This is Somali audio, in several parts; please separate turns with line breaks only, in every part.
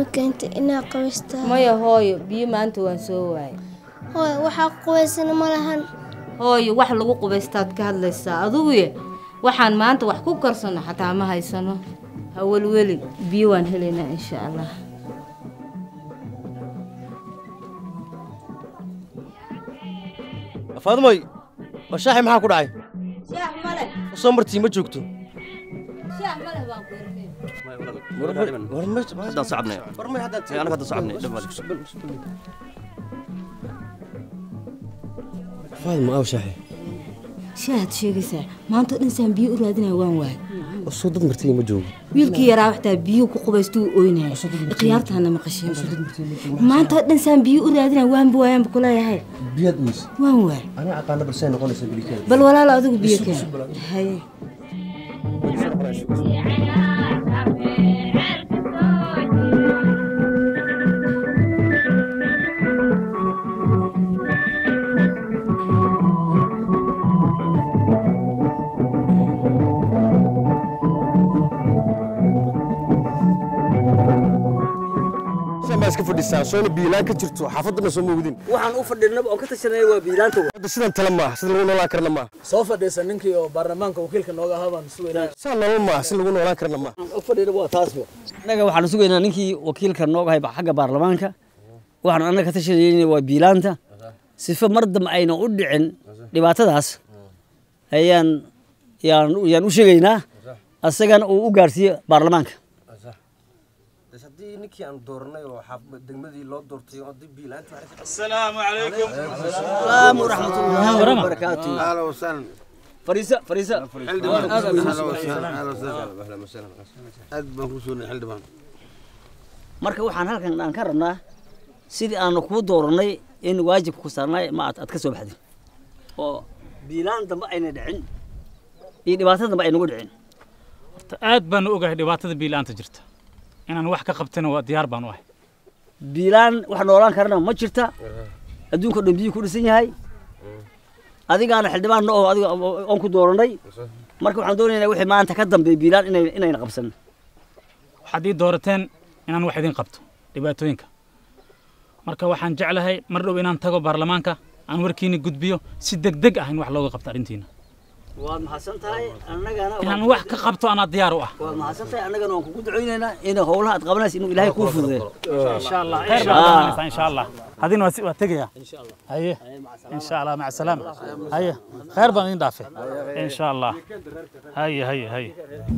keentay inaa qabaystaa
maya hooyo biyo maanta waan soo waayay
hooy waxaa qubaysana ma lahan
hooyo wax lagu qubaystaad ka hadlaysaa aduguye waxaan maanta wax ku karsano xataa ma haysano hawelweli biyo waan helaynaa insha allah
faadmoy waa shaaxi maxaa ku dhacay
shaax male
soo martii ma joogto
shaax male baan ku
haddaan socobnay
warmay haddaad
Ee, anaga hadda socobnay dhab male
faadmo aw shaaxi
shaahaad sheegaysaa maanta oo dhan saan biyo u raadinaya waan waay
oo soo dad martii ma joogo
wiilkii yaraa waxtaa biyo ku qubaystuu oynaya khiyaartaana maqasheen maanta oo dhan saan biyo u raadinaya waanba waayaanba kuleeyahay
biyaad umis
waan waay
aniga aqaana balsay noqonaysa bilikeeda
bal walaalo adigu biyo keen haye
baa iska fadhisaa soona biilaan ka jirto xaafadana soo moogdin
waxaan u fadhinaba oon ka tashanaya waa biilaanta
hadda sidan tale maaha sida lagu noolaan karna maaha
soo fadhiisa ninkii oo baarlamaanka wakiilka nooga ahaa baan sugaynaa
saa nolol maaha si lagu noolaan karna maaha
u fadhina waa taasba innaga waxaan sugaynaa ninkii wakiilka nooga hay xagga baarlamaanka waxaan annaga ka tashanayna waa biilaanta sifa mar dambe ayna u dhicin dhibaatadaas ayaan yaan yaan u sheegaynaa asagana uu u gaarsiiye baarlamaanka
haddii ninkii aan dooranay oo degmadii loo doortay haddii biilaanta
السلام عليكم
السلام ورحمة الله وبركاته
اهلا وسهلا
فريسة فريسة
حلدمان اهلا وسهلا اهلا وسهلا aad baan ku sugnay xildhibaan
marka waxaan halkan aan ka rabnaa sidii aanu kuu dooranay in waajibka ku saarnay ma aad aad ka soo baxdin oo biilaan dambe ayna dhicin iyo dhibaato dambe aynagu dhicin
aad baan u ogahay dhibaatada biilaanta jirta inaan wax ka qabtana waa diyaar baan u ahay
biilaan wax noolaan karana ma jirta adduunka o dhan biyuu ku dhisan yahay adigaana xildhibaanna oo adiga oon ku dooranay marka waxaan doonaynaa wixii maanta ka dambeeya biilaan inay inayna qabsan
waxaad ii doorateen inaan wax idin qabto dhibaatooyinka marka waxaan jeclahay mar dhow inaan tago baarlamaanka aan warkiina gudbiyo si degdeg ah in wax looga qabto arrintiina
waad mahadsan tahay annagana
inaan wax ka qabto anaa diyaar u ah
waad mahadsan tahay annagana waan kugu ducaynaynaa in howlaha aad qabanaysa inuu ilaahay kuu fududeeyo
insha allah khayr baan qabanaysaa insha allah hadina waa si- waa tegaya haye insha allah maca salaama haye khayr baan idin dhaafay insha allah haye haye haye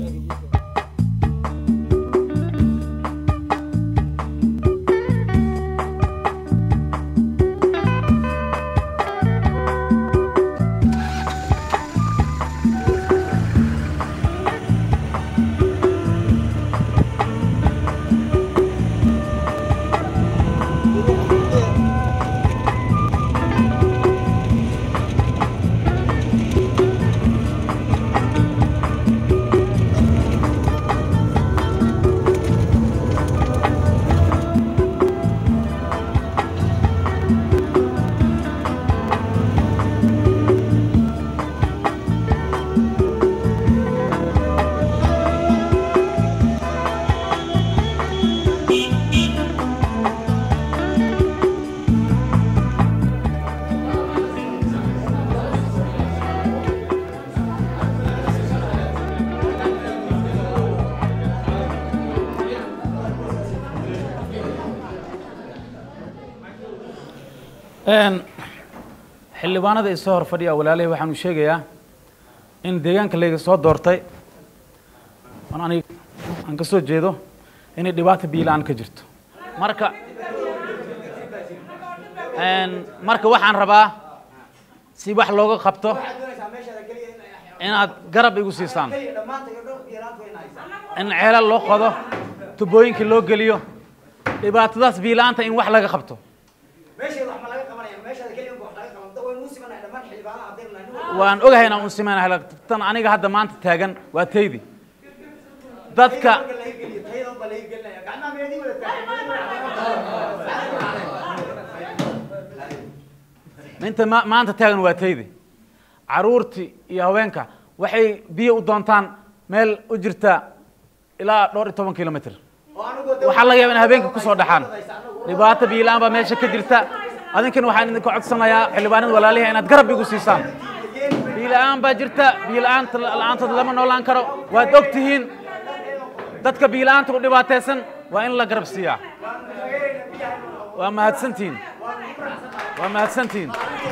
Een, xildhibaanada isoo hor fadhiya walaalahay waxaan u sheegayaa in deegaanka layga soo doortay oon anig aan ka soo jeedo inay dhibaata biilaan ka jirto marka een, marka waxaan rabaa si wax looga qabto inaad garab igu siisaan in ceelal loo qodo tubooyinka loo geliyo dhibaatadaas biilaanta in wax laga qabto waan ogahay inaan un simaynahay tan aniga hadda maanta taagan waa taydi dadka inta ma- maanta taagan waa taydi caruurtii iyo haweenka waxay biyo u doontaan meel u jirta ilaa dhowr iyo toban kilomitr waxaa laga yaaba in habeenka ku soo dhaxaan dhibaato biilaan baa meesha ka jirta adinkana waxaan idinka codsanayaa xildhibaanada walaalihi inaad garab igu siisaan biila'aan baa jirta biila'aanta la'aantood lama noolaan karo waad og tihiin dadka biila'aanta u dhibaataysan waa in la garab siiyaa waa mahadsantihiin waa mahadsantihiin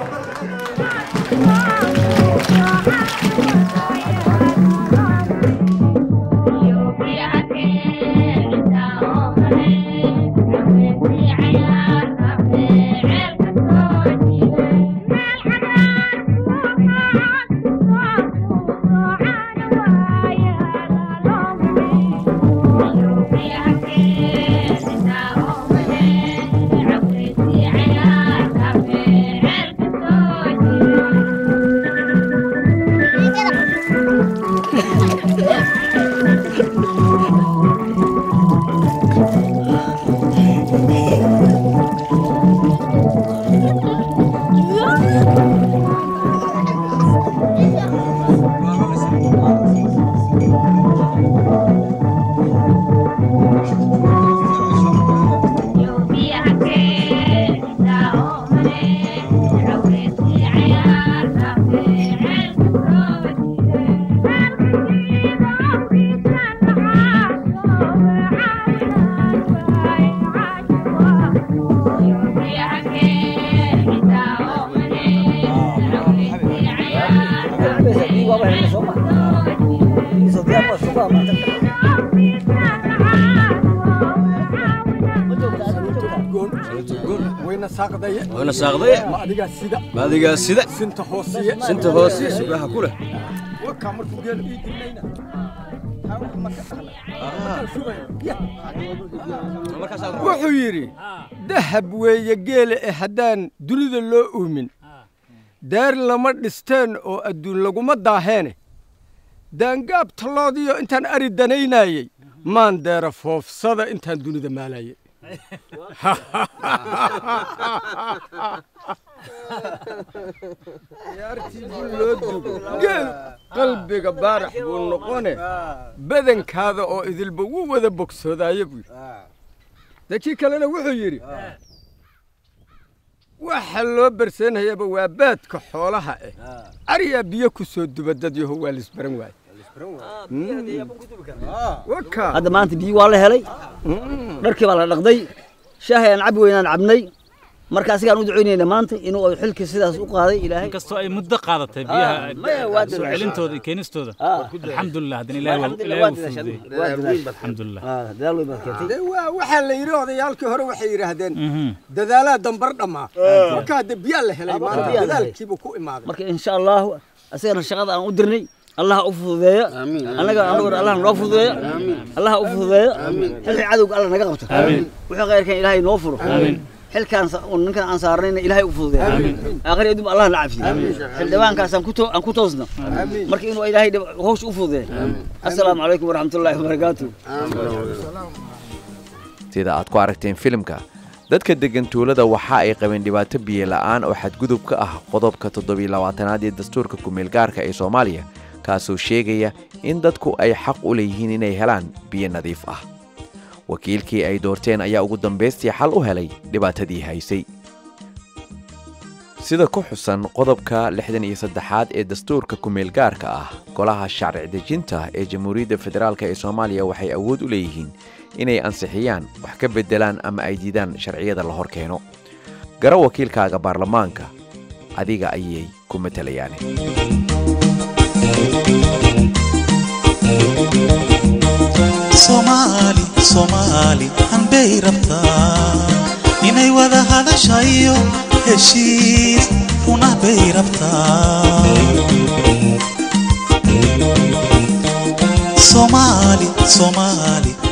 wayna saaqdaye
wayna saaqdaye
ma adigaa sida
ma adigaa sida
sinta hoosiye
sinta hoose subaha ku leh
warkaa markuu geelo ii dilnayna wuxuu yidhi dahab weeye geele eh haddaan dunida loo uumin daar lama dhisteen oo adduun laguma daaheene daangaab talloodiyo intaan ari danaynayey maan deera foofsada intaan dunida maalayey ciyaartii bul loo dugo geel qalbiga baarax buu noqone badankaada oo idilba wuu wada bogsoodaaye buu yidhi dakii kalena wuxuu yidhi waxa loo barseynayaba waa baadka xoolaha eh ariyaa biyo ku soo duba dad yaho waa lisbaran waaye waka
hadda maanta biyo waa la helay dharkii baa la dhaqday shaahay aan cabi weynaan cabnay marka asigaan u ducaynayna maanta inuu ay xilkii sidaas u qaaday ilaahay
inkastoo ay muddo qaadatay
Ah, maya, waa
biyaha soo
dadaashay.
celintooda iyo keenistooda
Ah.
alxamdulilah haddana ilaahay waa-
Alxamdulillah,
ilaahay
waa
wuu
dadaashay,
fududeeyey
waa dadaashay.
alxamdulilah
Ah, dadaal weyn baad keentay
dee waa waxaa la yidhi odayaalkii hore waxay yidhaahdeen
Mhm.
dadaalaa dambar dhammaa marka hadde biyaa la helay maanta
biyaa la helay.
dadaalkiibuu ku imaaday
marka insha allahu asagana shaqada aan u dirnay allah u fududeeya annaga anaguna allah noo fududeeya allah u fududeeya xilkii cadowga allah naga qabto wixii khayrkan ilaahay noo furo xilkaan sa- oo ninkan aan saarnayna ilaahay u fududeeya aakhiri adduun allah na cafiyo xildhibaankaas aan ku to- aan ku toosno marka inuu ilaahay dhib- hawsha u fududeeya assalaamu calaykum waraxmatullaahi wabarakaatu
sida aad ku aragteen filimka dadka deggan tuulada waxa ay qabeen dhibaato biyo la'aan oo xadgudub ka ah qodobka toddobiyo labaatanaad ee dastuurka kumeelgaarka ee soomaaliya kaasoo sheegaya in dadku ay xaq u leeyihiin inay helaan biyo nadiif ah wakiilkii ay doorteen ayaa ugu dambaystii xal u helay dhibaatadii haysay sida ku xusan qodobka lixdan iyo saddexaad ee dastuurka kumeelgaarka ah golaha sharci dejinta ee jamhuuriyadda federaalk ee soomaaliya waxay awood u leeyihiin inay ansixiyaan wax ka beddelaan ama ay diidaan sharciyada la hor keeno gara wakiilkaaga baarlamaanka adiga ayay ku matalayaan
soomaali soomaali hanbay rabtaa inay wada hadashayo heshiis runah bay rabtaa soomaali soomaali